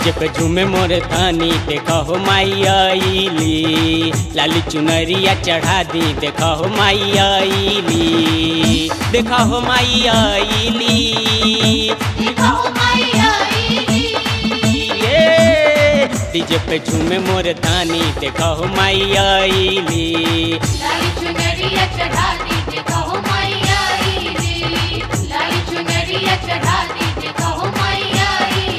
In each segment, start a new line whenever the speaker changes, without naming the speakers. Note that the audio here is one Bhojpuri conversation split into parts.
डीजे पे झूमे मोरे धानी देखा हो माई आईली लाली चुनरिया चढ़ा दी देखा हो माई आईली देखा हो माई आईली
देखा हो माई आईली
ये डीजे पे झूमे मोरे धानी देखा हो माई आईली
लाली चुनरिया चढ़ा दी देखा हो माई आईली लाली चुनरिया चढ़ा दी देखा हो माई आईली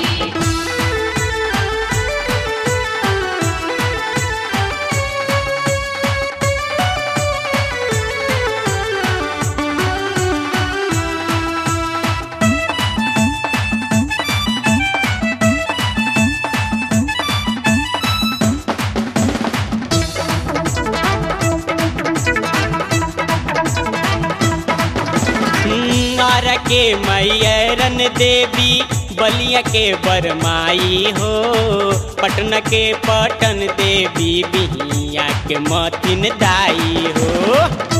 नार के मैरन देवी बलिया के बरमाई हो पटन के पटन देवी बिहिया के मथिन दाई हो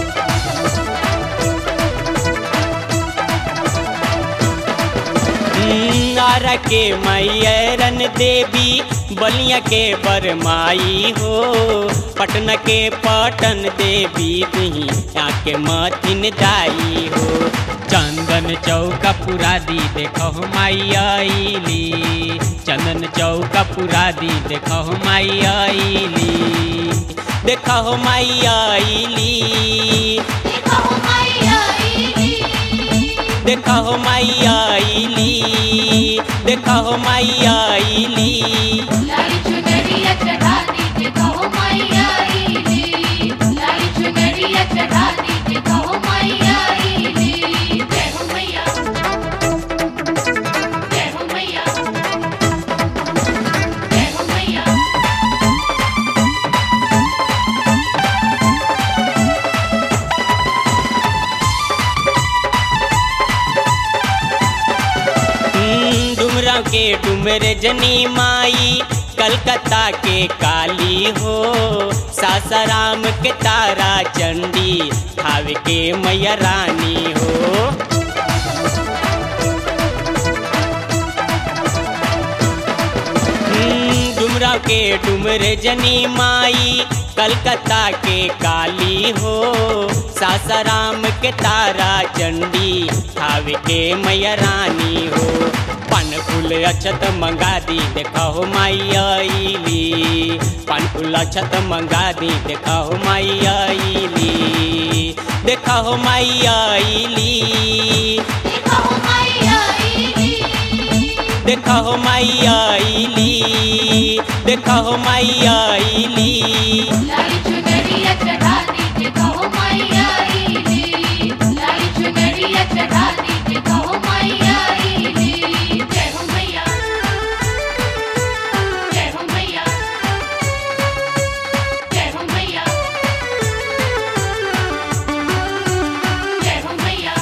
नार के मैरन देवी बलिया के बरमाई हो पटन के पटन देवी बिहिया के मथिन दाई हो चंदन चौका पुरा दी देखो माई आईली चंदन चौका पुरा दी देखो माई आईली देखो माई आईली
देखा हो माई आईली
देखो माई आईली देखो माई आईली
लाली चुनरिया चढ़ा दी देखा हो माई आईली लाली चुनरिया चढ़ा दी देखा हो माई आईली जय हो मैया जय हो मैया जय हो मैया
हम्म, डुमराव के डुमर जनी माई कलकत्ता के काली हो सासाराम के तारा चंडी खावे के मैया रानी हो हम्म, डुमराव के डुमर जनी माई कलकत्ता के काली हो सासाराम के तारा चंडी खावे के मैया रानी हो पान फूल अछत मंगा दी देखा हो माई आईली पान फूल अछत मंगा दी देखा हो माई आईली देखा हो माई आईली
देखा हो माई आईली
देखा हो माई आईली देखा हो माई आईली
लाली चुनरिया चढ़ा दी देखा हो माई आईली लाली चुनरिया चढ़ा दी देखा हो माई आईली जय हो मैया जय हो मैया जय हो मैया जय हो मैया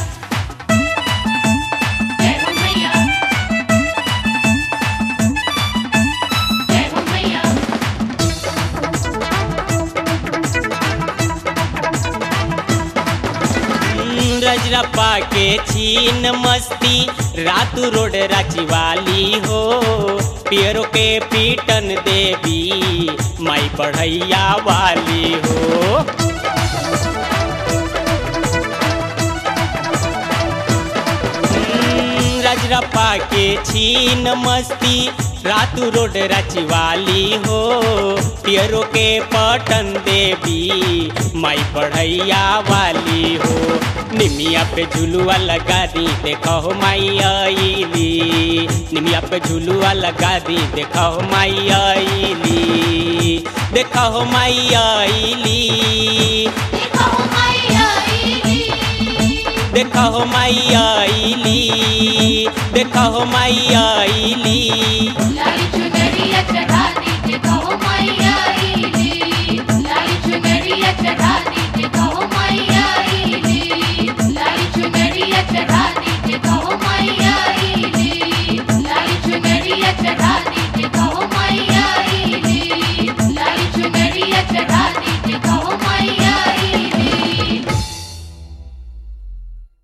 जय हो मैया जय हो मैया
हम्म, रजरप्पा के छीन मस्ती रातू रोड राची वाली हो पियरो के पीटन देवी माई पढ़ैया वाली हो हम्म, रजरप्पा के छीन मस्ती रातू रोड रचवाली हो पियरो के पटन देवी माई पढ़ैया वाली हो निमिया पे झुलुआ लगा दी देखो हो माई आईली निमिया पे झुलुआ लगा दी देखो हो माई आईली देखो हो माई आईली
देखा हो माई आईली
देखो हो माई आईली देखो हो माई आईली